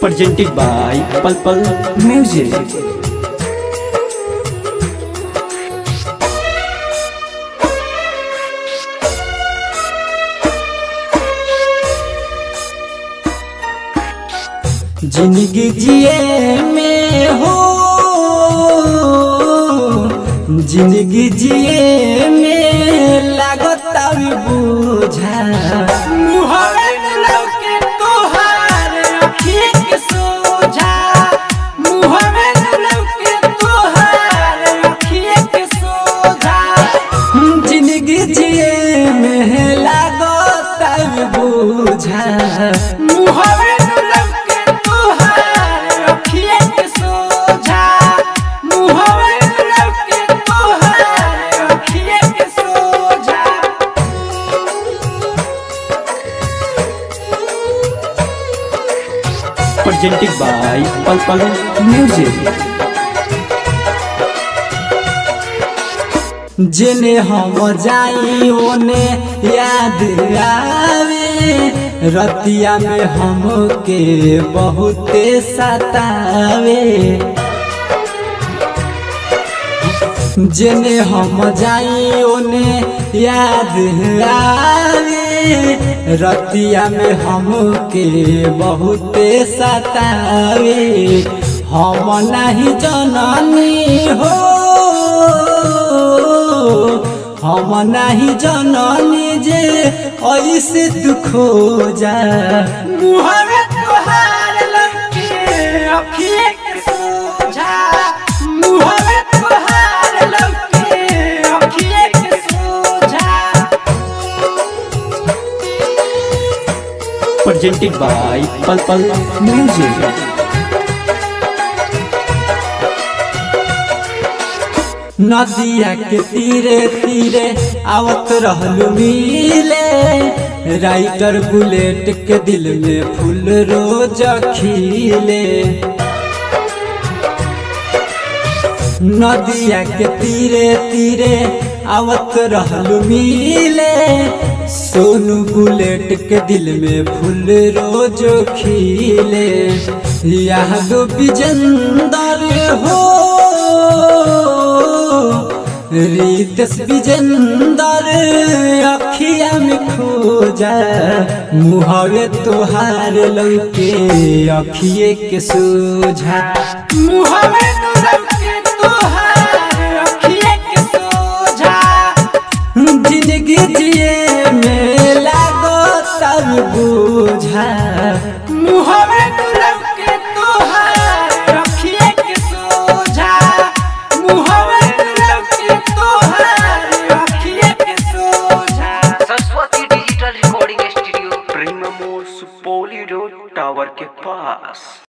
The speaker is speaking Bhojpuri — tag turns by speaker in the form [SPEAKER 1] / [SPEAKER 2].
[SPEAKER 1] presented by Pal Pal Music. जिंदगी जिए में हो जिंदगी जिए में लागत अभी बुझा मुहरे में लौके तोहार अखिए के सोझा मुहरे में लौके तोहार अखिए के सोझा जिंदगी जिए में लागत अभी बुझा मुहरे में लौके तोहार अखिए के सोझा मुहरे में लौके तोहार अखिए के सोझा presented by Pal Pal Music. जेने हम जाई ओने याद आवे रतिया में हमके बहुते सतावे जेने हम जाई ओने याद आवे रतिया में हमके बहुते सतावे हम नहीं जननी हो हम नहीं जननी जे ऐसे दुख हो जा मुहरे तोहार लगे अखिए के सोझा मुहरे तोहार लगे अखिए के सोझा presented by Pal Pal Music. नदिया के तीरे तीरे आवत रहलू मिले राइटर बुलेट के दिल में फूल रोज खिले नदिया के तीरे तीरे आवत रहलू मिले सोनू बुलेट के दिल में फूल रोज खिले याद विजेंदर हो रितेश विजेंदर अखिया में खोजा मुहरे तोहार लौके अखिए के सोझा मुहरे लौके तोहार अखिए के सोझा जिंदगी जिए में लागो तब बुझा मुहरे लौके तोहार अखिए के सोझा मुहरे लौके तोहार अखिए के सोझा
[SPEAKER 2] Saraswati digital recording studio Prem Mor Supauli road tower के पास